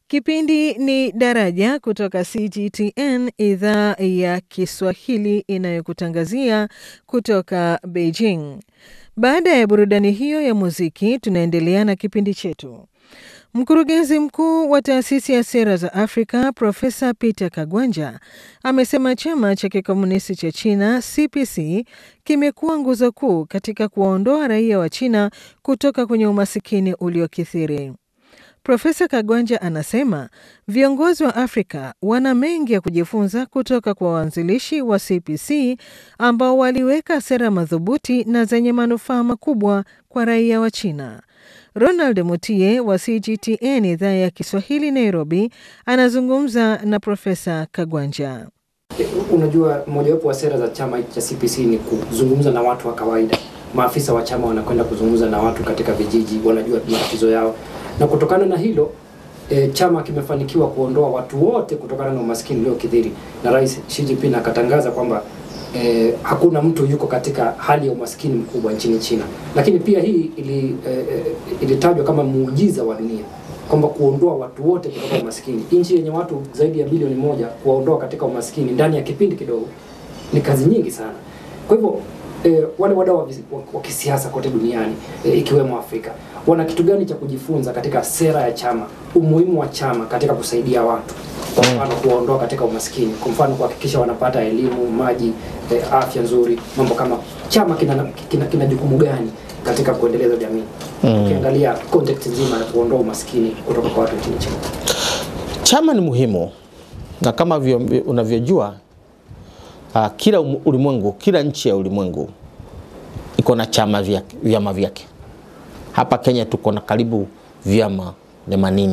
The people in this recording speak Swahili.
Kipindi ni Daraja kutoka CGTN idhaa ya Kiswahili inayokutangazia kutoka Beijing. Baada ya burudani hiyo ya muziki, tunaendelea na kipindi chetu. Mkurugenzi mkuu wa taasisi ya sera za Afrika Profesa Peter Kagwanja amesema chama cha kikomunisti cha China CPC kimekuwa nguzo kuu katika kuwaondoa raia wa China kutoka kwenye umasikini uliokithiri. Profesa Kagwanja anasema viongozi wa Afrika wana mengi ya kujifunza kutoka kwa waanzilishi wa CPC ambao waliweka sera madhubuti na zenye manufaa makubwa kwa raia wa China. Ronald Mutie wa CGTN idhaa ya Kiswahili Nairobi anazungumza na Profesa Kagwanja. Unajua, mojawapo wa sera za chama cha CPC ni kuzungumza na watu wa kawaida. Maafisa wa chama wanakwenda kuzungumza na watu katika vijiji, wanajua matatizo yao, na kutokana na hilo e, chama kimefanikiwa kuondoa watu wote kutokana na umaskini uliokithiri, na Rais Xi Jinping akatangaza kwamba eh, hakuna mtu yuko katika hali ya umaskini mkubwa nchini China. Lakini pia hii ili, eh, ilitajwa kama muujiza wa dunia kwamba kuondoa watu wote kutoka umaskini, nchi yenye watu zaidi ya bilioni moja, kuwaondoa katika umaskini ndani ya kipindi kidogo ni kazi nyingi sana. Kwa hivyo eh, wale wadau wa kisiasa kote duniani eh, ikiwemo Afrika wana kitu gani cha kujifunza katika sera ya chama, umuhimu wa chama katika kusaidia watu kwa mfano kuwaondoa katika umaskini, kwa mfano kuhakikisha wanapata elimu, maji, eh, afya nzuri, mambo kama chama kina, kina, kina jukumu gani katika kuendeleza jamii mm. Ukiangalia context nzima ya kuondoa umaskini kutoka kwa watu nchini China. Chama ni muhimu na kama unavyojua uh, kila ulimwengu, kila nchi ya ulimwengu iko na chama vyake, vyama vyake. Hapa Kenya tuko na karibu vyama 80